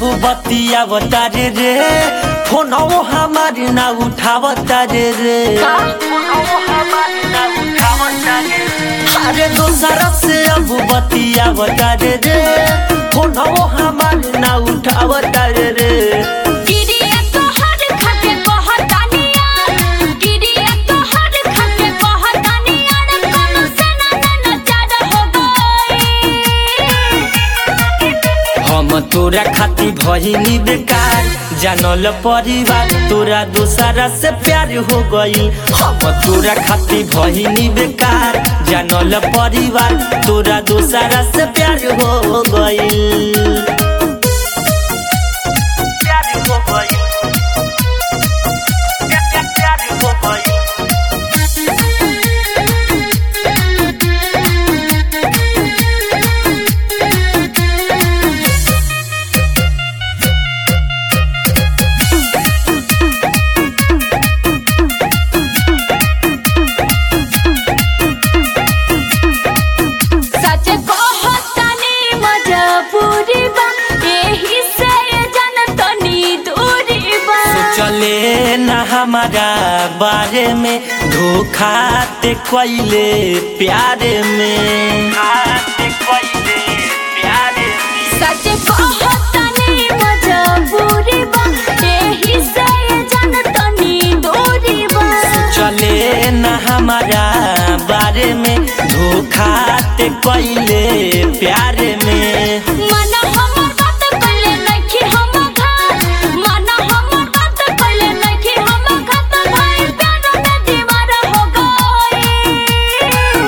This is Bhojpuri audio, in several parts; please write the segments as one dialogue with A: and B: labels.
A: बतिया बतारे रे फोनो हमार ना उठावता रे रे अरे दोसरा से अब बतिया बतारे रे फोनो हमार ना उठावता रे रे
B: गिरिया तोहर खाके कहतानिया गिरिया तोहर खाके कहतानिया रे कोनो से ना ना चार हो गई
A: हम तोरा खाती भइनी बेकार जानल परिवार तोरा दोसरा से प्यार हो गई हम तोरा खाती भइनी बेकार जानल परिवार तोरा दोसरा से प्यार हो गई प्यार हो गई प्यार हो गई
B: सच कहतानी मजबूरी बा एही से जनतनी दूरी बा
A: चले न हमारा बारे में धोखा ते कोइले प्यारे में
B: सच कहतानी मजबूरी बा एही से जनतनी दूरी बा
A: चले न हमारा बारे में धोखा ते कोइले प्यारे में
B: मन हमर बात कइले नइखी हम घात मन हमर बात कइले नइखी हम घात भाई प्यार में दीवार हो गई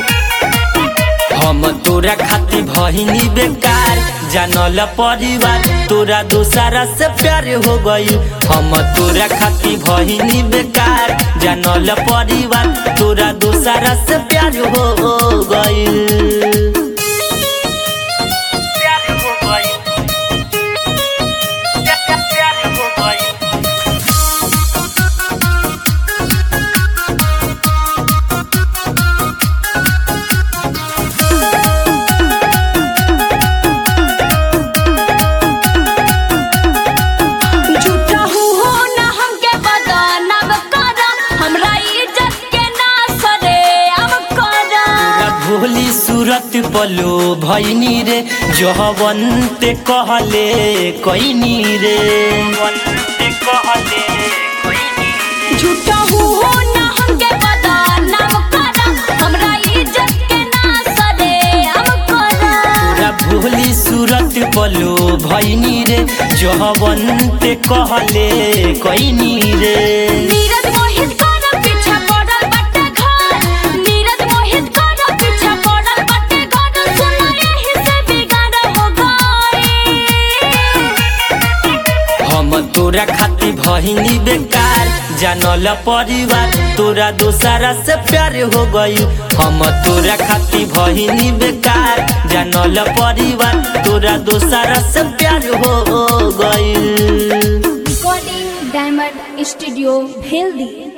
A: हम तोरा खाती भहिनी बेकार जानल परिवार तोरा दोसरा से प्यार हो गई हम तोरा खाती भहिनी बेकार जानल परिवार तोरा दोसरा से प्यार हो गई प्यार हो गई प्यार हो गई
B: झूठा हूँ हो ना हमके बदनाम करा हमरा इज्जत के ना सरे अब करा
A: तोरा भोली सूरत पलो भैनी रे जहवंत कहले कैनी रे
B: झूठा हूँ हो ना हमके बदनाम करा हमरा इज्जत के ना सरे अब करा
A: तोरा भोली सूरत पलो भैनी रे जहवंत कहले कैनी रे
B: नीरज मोहित कर पीछा पड़ल बाटे घर नीरज मोहित कर पीछा पड़ल बाटे घर सुना यही से बिगाड़ हो गई
A: हम तोरा खाती भहिनी बेकार जानल परिवार तोरा दोसरा से प्यार हो गई हम तोरा खाती भहिनी बेकार जानल परिवार तोरा दोसरा से प्यार हो गई
C: recording diamond studio healthy